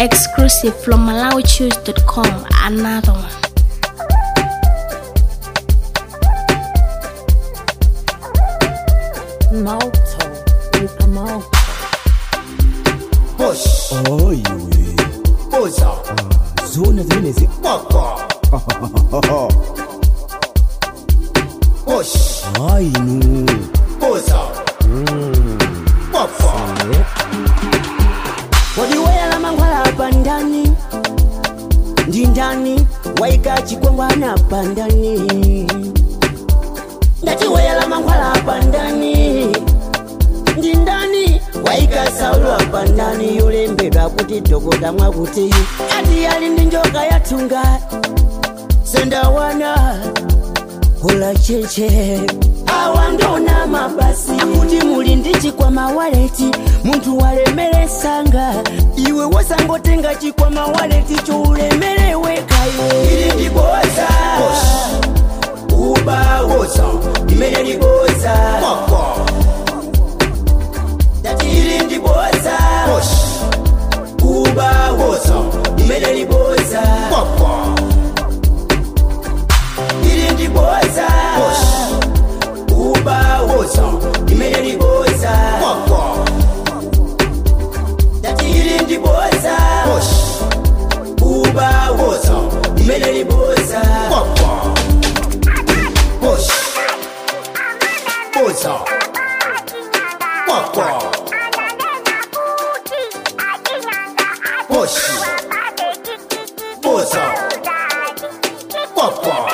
Exclusive from MalawiChoose.com. Another one. Moto, with a moto. Push, oyiwe buza, zona zimene zi papa. Push, ayinu buza, papa. wadiwela mangwala hapa ndani ndi ndani waika chikwangwana hapa ndani ndatiwela mangwala hapa ndani ndi ndani waika saulo hapa ndani yolembedwa kuti dokota mwakuti ati yali ndi njoka yatunga sendawana kula cheche awa ndona mabasi akuti muli ndi chikwama waleti munthu walemeresanga iwe wasangotenga chikwama waleti choulemerewekayo ili ndiboza ubawoza imene liboza Papa. dati ili ndiboza Push, ubawoza imene liboza papa. ili ndiboza Push, ubawoza imene liboza papa. dati ili ndiboza Push, ubawoza imene liboza papa. Push, buza, papa. Push, buza, papa.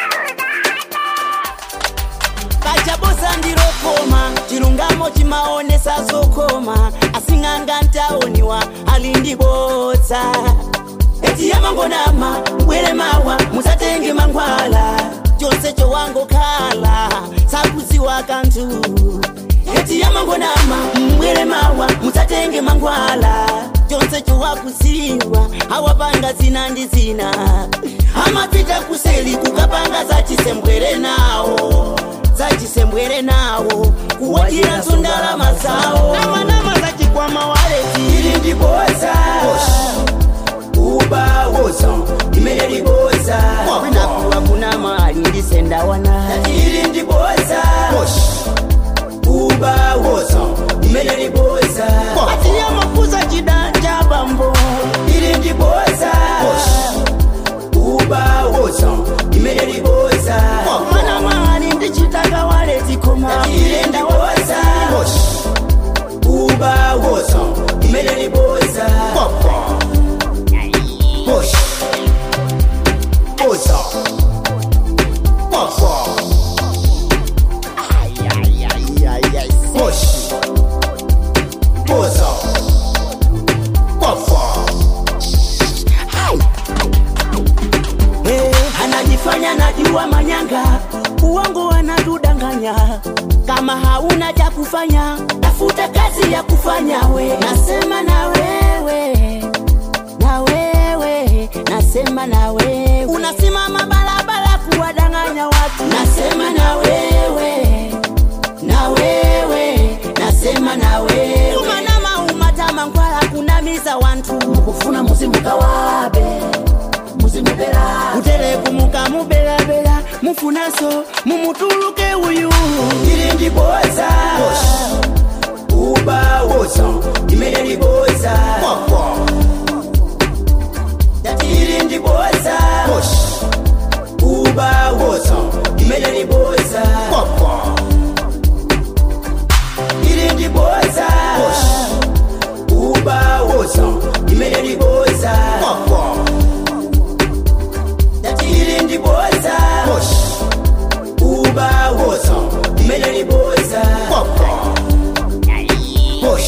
kachabosa ndilokoma chilungamo chimaonesa zokoma asing'anga ntaoniwa ali ndibodza eti yamangonama bwere mawa musatenge mangwala chonse chowangokhala sakuziwa kanthu eti yamangonama mbwere mawa musatenge mangwala chonse chowakuziwa awapanga zina ndi zina amapita kuseli kukapanga zachisembwere nawo zachisembwere nawo kuwatiraso ndalama zawo namanama zachikwama waleti ili ndiboza ubawoza imene liboza kwinakuwa kuna mali ndisendawana ili ndiboza ubawoza imene liboza atiya mafuza chidanja bambo ili ndiboza ubawoza imene liboza mwana mali ndichitaka waleti koma ile ndiboza ubawoza imene liboza Papa. Push. Buza. Papa. Push. Buza. Papa. Eh, anajifanya najua manyanga uongo anatudanganya kama hauna cha kufanya tafuta kazi ya kufanya we nasema na wewe na wewe nasema na wewe unasimama barabara kuwadanganya watu nasema na wewe na wewe nasema na wewe umanama umatama nkwala kunamiza wantu mukufuna muzimuka wabe muzimubera utereku mukamubelabela mufunaso mumutuluke uyu ili ndiboza ubawoza imene liboza Papa. dati ili ndiboza Push. ubawoza imene liboza Papa. ili ndiboza ubawoza imene liboza Papa. dati ili ndiboza Push. ubawoza imene liboza Papa. Push.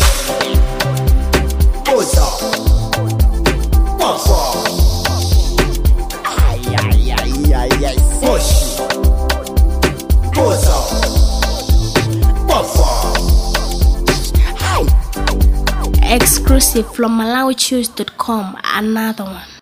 Buza. Papa. Push. Buza. Papa. Exclusive from MalawiChoose.com. Another one.